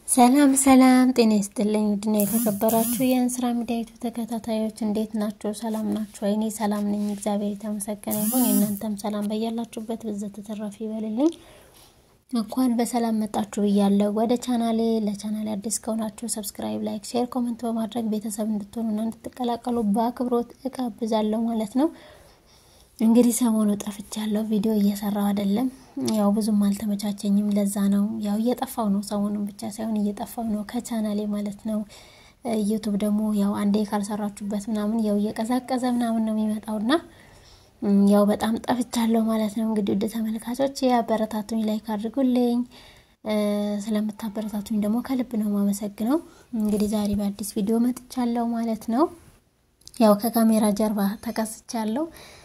ሰላም ሰላም፣ ጤና ይስጥልኝ ውድና የተከበራችሁ የእንስራ ሚዲያ ዩቱብ ተከታታዮች እንዴት ናችሁ? ሰላም ናችሁ? እኔ ሰላም ነኝ፣ እግዚአብሔር የተመሰገነ ይሁን። የእናንተም ሰላም በያላችሁበት ብዘት ተተረፍ ይበልልኝ። እንኳን በሰላም መጣችሁ ብያለሁ ወደ ቻናሌ። ለቻናሌ አዲስ ከሆናችሁ ሰብስክራይብ፣ ላይክ፣ ሼር፣ ኮመንት በማድረግ ቤተሰብ እንድትሆኑና እንድትቀላቀሉ በአክብሮት እጋብዛለሁ ማለት ነው። እንግዲህ ሰሞኑ ጠፍቻለሁ፣ ቪዲዮ እየሰራው አይደለም። ያው ብዙም አልተመቻቸኝም፣ ለዛ ነው ያው እየጠፋው ነው። ሰሞኑን ብቻ ሳይሆን እየጠፋው ነው ከቻናሌ ማለት ነው። ዩቱብ ደግሞ ያው አንዴ ካልሰራችሁበት ምናምን ያው እየቀዛቀዘ ምናምን ነው የሚመጣውና ያው በጣም ጠፍቻለሁ ማለት ነው። እንግዲህ ውድ ተመልካቾች አበረታቱኝ፣ ላይክ አድርጉልኝ። ስለምታበረታቱኝ ደግሞ ከልብ ነው ማመሰግነው። እንግዲህ ዛሬ በአዲስ ቪዲዮ መጥቻለሁ ማለት ነው። ያው ከካሜራ ጀርባ ተከስቻለሁ።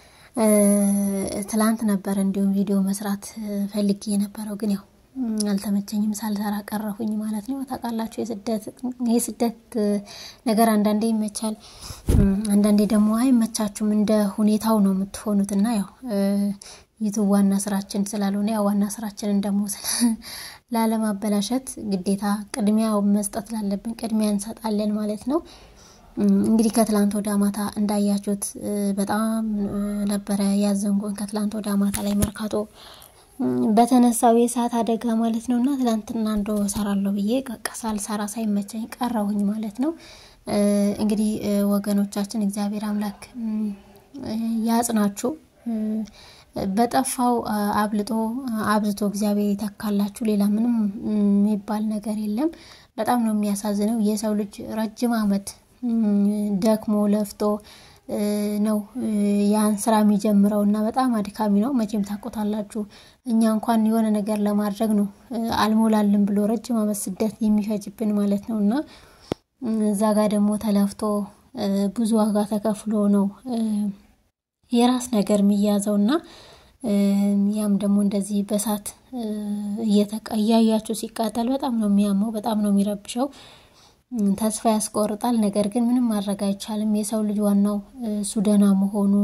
ትላንት ነበር እንዲሁም ቪዲዮ መስራት ፈልጌ የነበረው ግን ያው አልተመቸኝም፣ ሳልሰራ ቀረሁኝ ማለት ነው። ታውቃላችሁ የስደት ነገር አንዳንዴ ይመቻል፣ አንዳንዴ ደግሞ አይመቻችሁም። እንደ ሁኔታው ነው የምትሆኑት እና ያው ዩቱብ ዋና ስራችን ስላልሆነ ያው ዋና ስራችንን ደግሞ ላለማበላሸት ግዴታ ቅድሚያ መስጠት ላለብን ቅድሚያ እንሰጣለን ማለት ነው። እንግዲህ ከትላንት ወደ ማታ እንዳያችሁት በጣም ነበረ ያዘንጎን። ከትላንት ወደ ማታ ላይ መርካቶ በተነሳው የእሳት አደጋ ማለት ነው እና ትላንትና እንዶ ሰራለሁ ብዬ ሳልሰራ ሳይመቸኝ ቀረሁኝ ማለት ነው። እንግዲህ ወገኖቻችን እግዚአብሔር አምላክ ያጽናችሁ። በጠፋው አብልጦ አብዝቶ እግዚአብሔር ይተካላችሁ። ሌላ ምንም የሚባል ነገር የለም። በጣም ነው የሚያሳዝነው የሰው ልጅ ረጅም ዓመት ደክሞ ለፍቶ ነው ያን ስራ የሚጀምረው እና በጣም አድካሚ ነው። መቼም ታውቁታላችሁ። እኛ እንኳን የሆነ ነገር ለማድረግ ነው አልሞላልን ብሎ ረጅም ዓመት ስደት የሚፈጅብን ማለት ነው እና እዛ ጋር ደግሞ ተለፍቶ ብዙ ዋጋ ተከፍሎ ነው የራስ ነገር የሚያዘው እና ያም ደግሞ እንደዚህ በሳት እያያችሁ ሲቃጠል በጣም ነው የሚያመው፣ በጣም ነው የሚረብሸው። ተስፋ ያስቆርጣል። ነገር ግን ምንም ማድረግ አይቻልም። የሰው ልጅ ዋናው እሱ ደህና መሆኑ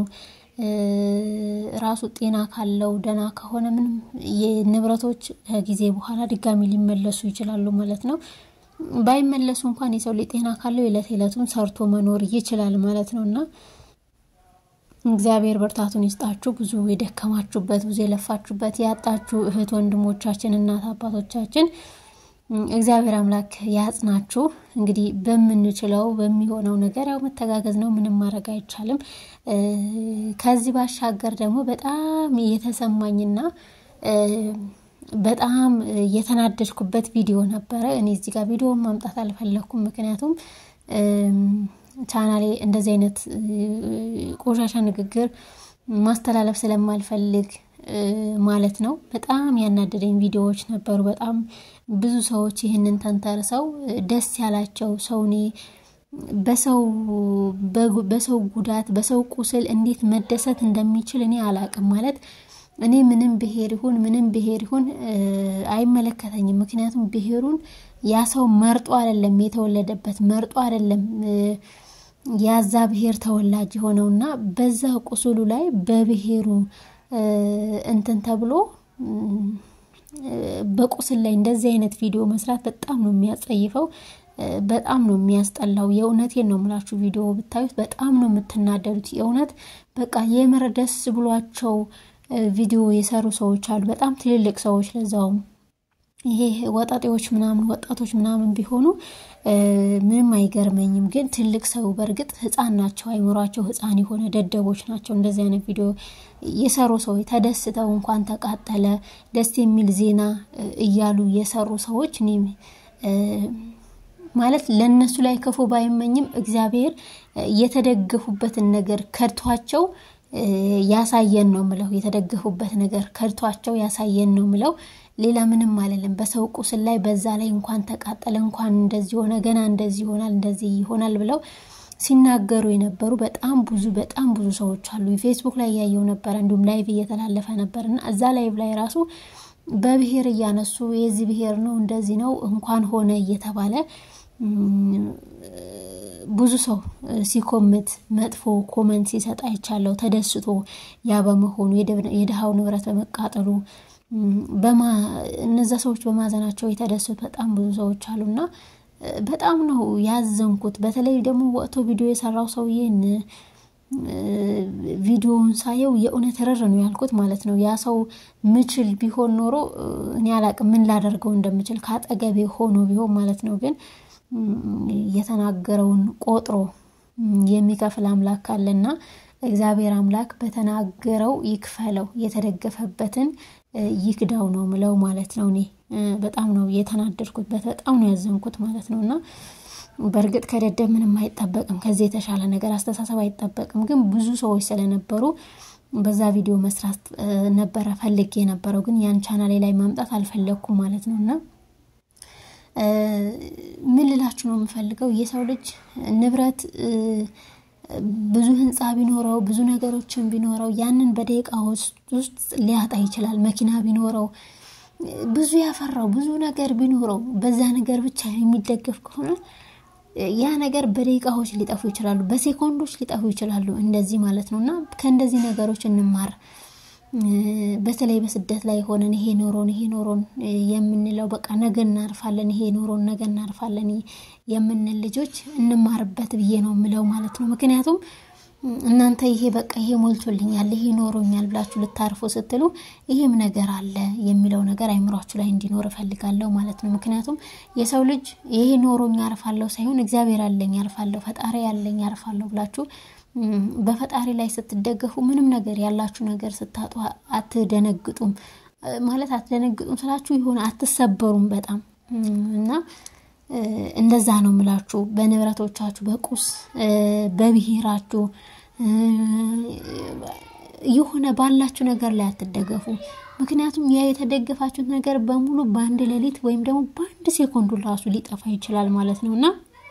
ራሱ ጤና ካለው ደህና ከሆነ ምንም የንብረቶች ከጊዜ በኋላ ድጋሚ ሊመለሱ ይችላሉ ማለት ነው። ባይመለሱ እንኳን የሰው ልጅ ጤና ካለው የዕለት ዕለቱን ሰርቶ መኖር ይችላል ማለት ነው እና እግዚአብሔር ብርታቱን ይስጣችሁ። ብዙ የደከማችሁበት ብዙ የለፋችሁበት ያጣችሁ እህት ወንድሞቻችን፣ እናት አባቶቻችን እግዚአብሔር አምላክ ያጽናችሁ። እንግዲህ በምንችለው በሚሆነው ነገር ያው መተጋገዝ ነው። ምንም ማድረግ አይቻልም። ከዚህ ባሻገር ደግሞ በጣም የተሰማኝና በጣም የተናደድኩበት ቪዲዮ ነበረ። እኔ እዚህ ጋር ቪዲዮውን ማምጣት አልፈለግኩም፣ ምክንያቱም ቻናሌ እንደዚህ አይነት ቆሻሻ ንግግር ማስተላለፍ ስለማልፈልግ ማለት ነው። በጣም ያናደደኝ ቪዲዮዎች ነበሩ። በጣም ብዙ ሰዎች ይህንን ተንተርሰው ደስ ያላቸው ሰው እኔ በሰው ጉዳት በሰው ቁስል እንዴት መደሰት እንደሚችል እኔ አላቅም። ማለት እኔ ምንም ብሄር ይሁን ምንም ብሄር ይሁን አይመለከተኝም። ምክንያቱም ብሄሩን ያ ሰው መርጦ አይደለም የተወለደበት መርጦ አይደለም ያዛ ብሄር ተወላጅ የሆነውና በዛ ቁስሉ ላይ በብሄሩ እንትን ተብሎ በቁስል ላይ እንደዚህ አይነት ቪዲዮ መስራት በጣም ነው የሚያጸይፈው፣ በጣም ነው የሚያስጠላው። የእውነቴን ነው የምላችሁ። ቪዲዮ ብታዩት በጣም ነው የምትናደዱት። የእውነት በቃ የምር ደስ ብሏቸው ቪዲዮ የሰሩ ሰዎች አሉ፣ በጣም ትልልቅ ሰዎች ለዛውም ይሄ ወጣጤዎች ምናምን ወጣቶች ምናምን ቢሆኑ ምንም አይገርመኝም። ግን ትልቅ ሰው በእርግጥ ህፃን ናቸው፣ አይምሯቸው ህፃን የሆነ ደደቦች ናቸው። እንደዚህ አይነት ቪዲዮ የሰሩ ሰዎች ተደስተው እንኳን ተቃጠለ ደስ የሚል ዜና እያሉ የሰሩ ሰዎች እኔ ማለት ለእነሱ ላይ ክፉ ባይመኝም እግዚአብሔር የተደገፉበትን ነገር ከድቷቸው ያሳየን ነው ምለው። የተደገፉበት ነገር ከድቷቸው ያሳየን ነው ምለው። ሌላ ምንም አለለም። በሰው ቁስል ላይ በዛ ላይ እንኳን ተቃጠለ እንኳን እንደዚህ ሆነ ገና እንደዚህ ይሆናል እንደዚህ ይሆናል ብለው ሲናገሩ የነበሩ በጣም ብዙ በጣም ብዙ ሰዎች አሉ። ፌስቡክ ላይ እያየው ነበረ፣ እንዲሁም ላይቭ እየተላለፈ ነበር እና እዛ ላይቭ ላይ ራሱ በብሔር እያነሱ የዚህ ብሔር ነው እንደዚህ ነው እንኳን ሆነ እየተባለ ብዙ ሰው ሲኮምት መጥፎ ኮመንት ሲሰጥ አይቻለው። ተደስቶ ያ በመሆኑ የድሃው ንብረት በመቃጠሉ እነዛ ሰዎች በማዘናቸው የተደሰቱ በጣም ብዙ ሰዎች አሉና በጣም ነው ያዘንኩት። በተለይ ደግሞ ወጥቶ ቪዲዮ የሰራው ሰውዬን ቪዲዮውን ሳየው የእውነት ርር ነው ያልኩት ማለት ነው። ያ ሰው ምችል ቢሆን ኖሮ እኔ አላቅም ምን ላደርገው እንደምችል ከአጠገቤ ሆኖ ቢሆን ማለት ነው። ግን የተናገረውን ቆጥሮ የሚከፍል አምላክ አለና እግዚአብሔር አምላክ በተናገረው ይክፈለው፣ የተደገፈበትን ይክዳው ነው ምለው ማለት ነው። እኔ በጣም ነው የተናደድኩበት፣ በጣም ነው ያዘንኩት ማለት ነው። እና በእርግጥ ከደደብ ምንም አይጠበቅም፣ ከዚህ የተሻለ ነገር አስተሳሰብ አይጠበቅም። ግን ብዙ ሰዎች ስለነበሩ በዛ ቪዲዮ መስራት ነበረ ፈልጌ የነበረው፣ ግን ያን ቻናሌ ላይ ማምጣት አልፈለግኩም ማለት ነው እና ምን ልላችሁ ነው የምፈልገው የሰው ልጅ ንብረት ብዙ ህንፃ ቢኖረው ብዙ ነገሮችን ቢኖረው ያንን በደቂቃ ውስጥ ሊያጣ ይችላል። መኪና ቢኖረው ብዙ ያፈራው ብዙ ነገር ቢኖረው በዛ ነገር ብቻ የሚደገፍ ከሆነ ያ ነገር በደቂቃዎች ሊጠፉ ይችላሉ፣ በሴኮንዶች ሊጠፉ ይችላሉ። እንደዚህ ማለት ነው እና ከእንደዚህ ነገሮች እንማር። በተለይ በስደት ላይ ሆነን ይሄ ኖሮን ይሄ ኖሮን የምንለው በቃ ነገ እናርፋለን፣ ይሄ ኖሮን ነገ እናርፋለን የምንል ልጆች እንማርበት ብዬ ነው የምለው ማለት ነው። ምክንያቱም እናንተ ይሄ በቃ ይሄ ሞልቶልኛል፣ ይሄ ኖሮኛል ብላችሁ ልታርፉ ስትሉ ይሄም ነገር አለ የሚለው ነገር አይምሯችሁ ላይ እንዲኖር እፈልጋለሁ ማለት ነው። ምክንያቱም የሰው ልጅ ይሄ ኖሮኝ አርፋለሁ ሳይሆን እግዚአብሔር አለኝ አርፋለሁ፣ ፈጣሪ ያለኝ አርፋለሁ ብላችሁ በፈጣሪ ላይ ስትደገፉ ምንም ነገር ያላችሁ ነገር ስታጡ አትደነግጡም። ማለት አትደነግጡም ስላችሁ የሆነ አትሰበሩም በጣም እና እንደዛ ነው ምላችሁ። በንብረቶቻችሁ፣ በቁስ በብሔራችሁ የሆነ ባላችሁ ነገር ላይ አትደገፉ። ምክንያቱም ያ የተደገፋችሁት ነገር በሙሉ በአንድ ሌሊት ወይም ደግሞ በአንድ ሴኮንዱ ራሱ ሊጠፋ ይችላል ማለት ነው እና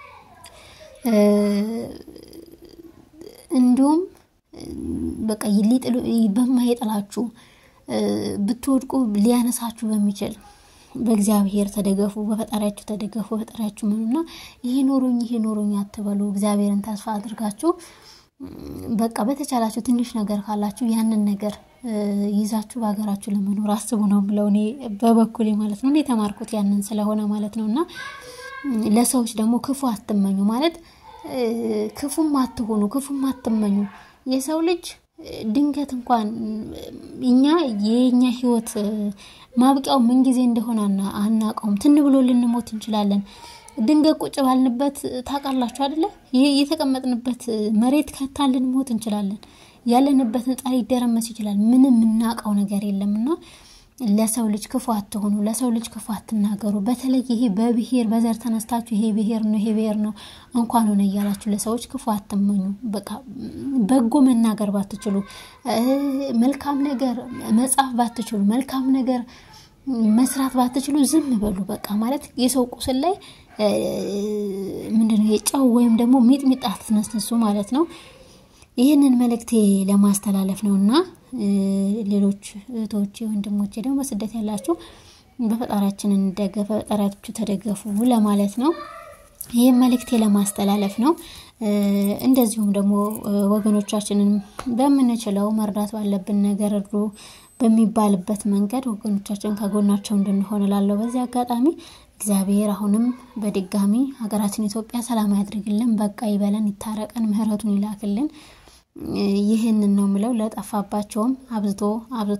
እንዲሁም በቃ በማይጥላችሁ ብትወድቁ ሊያነሳችሁ በሚችል በእግዚአብሔር ተደገፉ፣ በፈጣሪያችሁ ተደገፉ፣ በፈጣሪያችሁ ምኑና ይሄ ኖሮኝ ይሄ ኖሮኝ አትበሉ። እግዚአብሔርን ተስፋ አድርጋችሁ በቃ በተቻላችሁ ትንሽ ነገር ካላችሁ ያንን ነገር ይዛችሁ በሀገራችሁ ለመኖር አስቡ ነው ብለው እኔ በበኩሌ ማለት ነው። እኔ የተማርኩት ያንን ስለሆነ ማለት ነው እና ለሰዎች ደግሞ ክፉ አትመኙ ማለት ክፉም አትሆኑ፣ ክፉም አትመኙ። የሰው ልጅ ድንገት እንኳን እኛ የኛ ህይወት ማብቂያው ምን ጊዜ እንደሆነ አናውቀውም። ትን ብሎ ልንሞት እንችላለን። ድንገት ቁጭ ባልንበት ታውቃላችሁ አይደለ? ይህ የተቀመጥንበት መሬት ከታን ልንሞት እንችላለን። ያለንበት ህንፃ ሊደረመስ ይችላል። ምንም የምናውቀው ነገር የለምና ለሰው ልጅ ክፉ አትሆኑ፣ ለሰው ልጅ ክፉ አትናገሩ። በተለይ ይሄ በብሔር በዘር ተነስታችሁ ይሄ ብሔር ነው ይሄ ብሔር ነው እንኳን ሆነ እያላችሁ ለሰዎች ክፉ አትመኙ። በቃ በጎ መናገር ባትችሉ፣ መልካም ነገር መጻፍ ባትችሉ፣ መልካም ነገር መስራት ባትችሉ ዝም በሉ። በቃ ማለት የሰው ቁስል ላይ ምንድነው የጨው ወይም ደግሞ ሚጥሚጣ አትነስንሱ ማለት ነው። ይህንን መልእክቴ ለማስተላለፍ ነው እና ሌሎች እህቶቼ ወንድሞቼ ደግሞ በስደት ያላችሁ በፈጣሪያችን እንደገፈ ፈጣሪያችሁ ተደገፉ ለማለት ነው። ይህም መልእክቴ ለማስተላለፍ ነው። እንደዚሁም ደግሞ ወገኖቻችንን በምንችለው መርዳት ባለብን ነገር እርዱ በሚባልበት መንገድ ወገኖቻችን ከጎናቸው እንድንሆን እላለሁ። በዚህ አጋጣሚ እግዚአብሔር አሁንም በድጋሚ ሀገራችን ኢትዮጵያ ሰላም ያድርግልን፣ በቃ ይበለን፣ ይታረቀን፣ ምሕረቱን ይላክልን። ይህንን ነው ምለው። ለጠፋባቸውም አብዝቶ አብዝቶ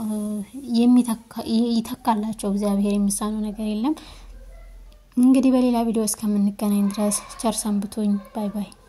ይተካላቸው እግዚአብሔር። የሚሳነው ነገር የለም። እንግዲህ በሌላ ቪዲዮ እስከምንገናኝ ድረስ ቸር ሰንብቱኝ። ባይ ባይ።